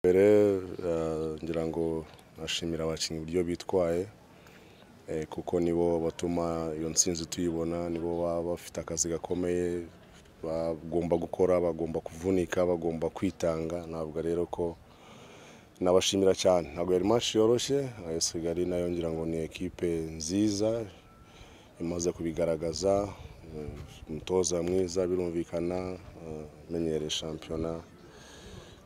mbere ngira ngo nashimira abakinnyi uburyo bitwaye eh, kuko nibo batuma iyo nsinzi tuyibona nibo baba bafite akazi gakomeye bagomba gukora bagomba kuvunika bagomba kwitanga ntabwo rero ko nabashimira cyane ntabwo yari match yoroshye AS Kigali nayo ngira ngo ni ekipe nziza imaze kubigaragaza eh, umutoza mwiza birumvikana eh, menyereye shampiyona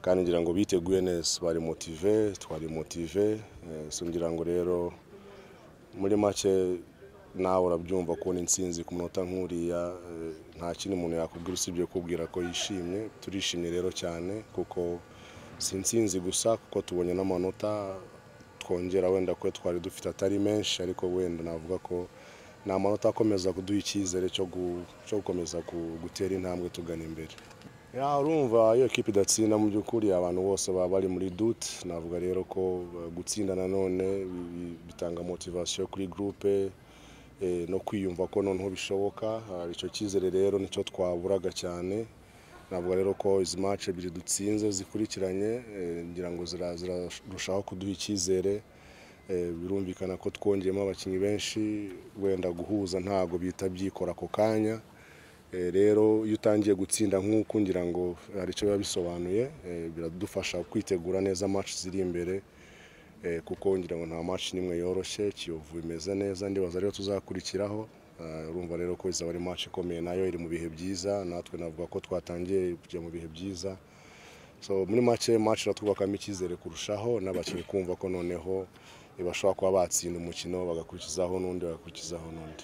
kandi ngira ngo biteguye neza bari motive twari motive eh, so ngira ngo rero muri make nawe urabyumva kubona intsinzi ku munota nk'uriya eh, nta kindi umuntu yakubwira usibye kubwira ko yishimye turishimye rero cyane kuko si intsinzi gusa kuko tubonye n'amanota twongera wenda ko twari dufite atari menshi ariko wenda navuga ko ni amanota akomeza kuduha icyizere cyo gu- cyo gukomeza ku- gutera intambwe tugana imbere ya urumva iyo ekipa idatsinda mu by'ukuri abantu bose baba bari muri dute navuga rero ko eh, gutsinda nanone bi- bi- bitanga motivasiyo kuri gurupe eh, no kwiyumva ko noneho bishoboka Ah, icyo cyizere rero nicyo twaburaga cyane navuga rero ko izi match ebyiri dutsinze zikurikiranye eh, ngira ngo zira- zirarushaho kuduha icyizere Eh, birumvikana ko twongeyemo abakinnyi benshi wenda guhuza ntago bihita byikora ako kanya Eh, rero iyo utangiye gutsinda nk'uko ngira ngo hari icyo biba bisobanuye eh, biradufasha kwitegura neza match ziri imbere eh, kuko ngira ngo nta match n'imwe yoroshye kiyovu imeze neza ndibaza rero tuzakurikiraho Ah, urumva rero ko izaba ari match ikomeye nayo iri mu bihe byiza natwe navuga ko twatangiye kujya mu bihe byiza so muri make match iratwubakamo icyizere kurushaho n'abakinnyi kumva ko noneho bashobora kuba batsinda umukino bagakurikizaho n'undi bagakurikizaho n'undi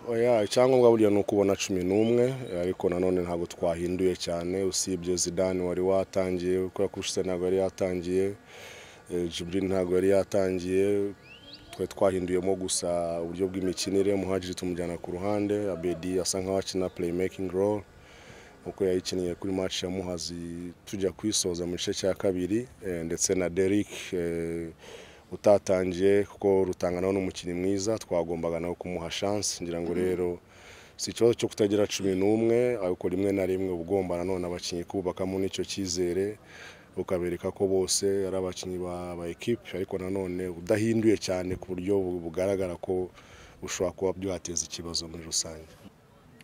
oya icyangombwa burya ni ukubona cumi n'umwe eh, ariko nanone ntabwo twahinduye cyane usibye zidane wari watangiye kubera ko Ushise ntabwo yari yatangiye eh, Jibril ntabwo yari yatangiye twari twahinduyemo gusa uburyo bw'imikinire muhagiri tumujyana ku ruhande abedi asa nkaho akina playmaking role uko yayikiniye kuri match ya muhazi tujya kuyisoza mu gice cya kabiri eh, ndetse na Derrick eh, utatangiye kuko rutanga nawe n'umukinnyi mwiza twagombaga nawe kumuha chance ngira ngo rero si ikibazo cyo kutagira cumi n'umwe ariko rimwe na rimwe uba ugomba nanone abakinnyi kubakamo n'icyo cyizere ukabereka ko bose ari abakinnyi ba, ba ekipe ariko nanone udahinduye cyane ku buryo bu- bugaragara ko bushobora kuba byateza ikibazo muri rusange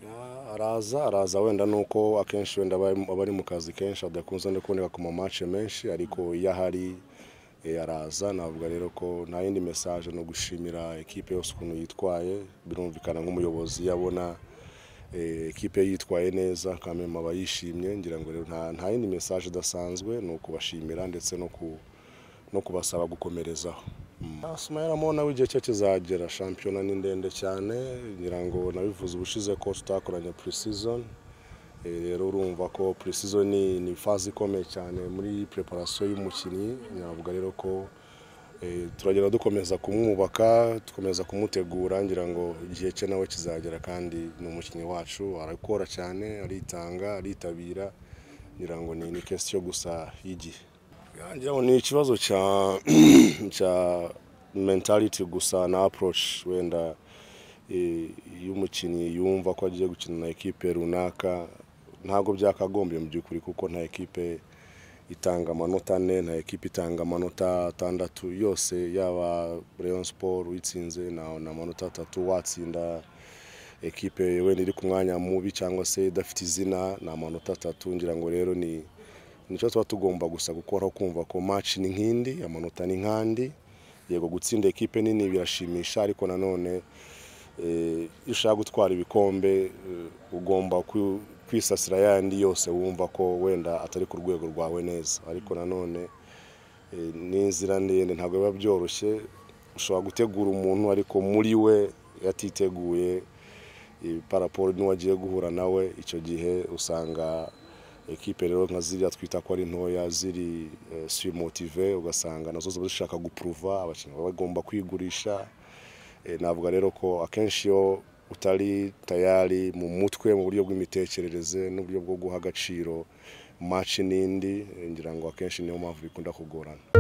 Ah, araza araza wenda nuko akenshi wenda aba ari- aba ari mu kazi kenshi adakunze no kuboneka ku mamace menshi ariko iyo ahari eh, araza navuga rero ko nta yindi message no gushimira ekipe yose ukuntu yitwaye birumvikana nk'umuyobozi yabona eh, ekipe yitwaye neza kamema aba yishimye ngira ngo rero nta, nta yindi message idasanzwe ni ukubashimira ndetse no ku no kubasaba gukomerezaho sumayiramo nawe igihe cye kizagera shampiyona ni ndende cyane ngira ngo nabivuze ubushize ko tutakoranye pre-season Eh, rero urumva ko pre-season ni, ni faze ikomeye cyane muri preparation y'umukinnyi navuga rero ko eh, turagenda dukomeza kumwubaka dukomeza kumutegura ngira ngo igihe cye nawe kizagera kandi ni umukinnyi wacu arakora cyane aritanga aritabira ngira ngo ni, ni question gusa y'igihe ngira ngo ni ikibazo cya cya mentality gusa na approach wenda eh, iyo umukinnyi yumva ko agiye gukina na ekipe runaka ntabwo byakagombye mu by'ukuri kuko nta ekipe itanga amanota ane nta ekipe itanga amanota atandatu yose yaba Rayon Sport uyitsinze na na amanota atatu watsinda ekipe wenda iri ku mwanya mubi cyangwa se idafite izina ni amanota atatu ngira ngo rero ni nicyo tuba tugomba gusa gukora kumva ko match ni nk'indi amanota ni nk'andi yego gutsinda ekipe nini birashimisha ariko nanone eh, iyo ushaka gutwara ibikombe eh, ugomba kwi- kwisasira yandi yose wumva ko wenda atari ku rwego rwawe neza ariko nanone eh, ni inzira ndende ntabwo biba byoroshye ushobora gutegura umuntu ariko muri we yatiteguye eh, paraporo n'uwagiye guhura nawe icyo gihe usanga ekipe rero nka ziriya twita ko ari ntoya ziri eh, surmotive ugasanga nazo ziba zishaka gupuruva abakinnyi baba bagomba kwigurisha Eh, navuga rero ko akenshi iyo utari tayari mu mutwe mu buryo bw'imitekerereze n'uburyo bwo guha agaciro match n'indi eh, ngira ngo akenshi niyo mpamvu bikunda kugorana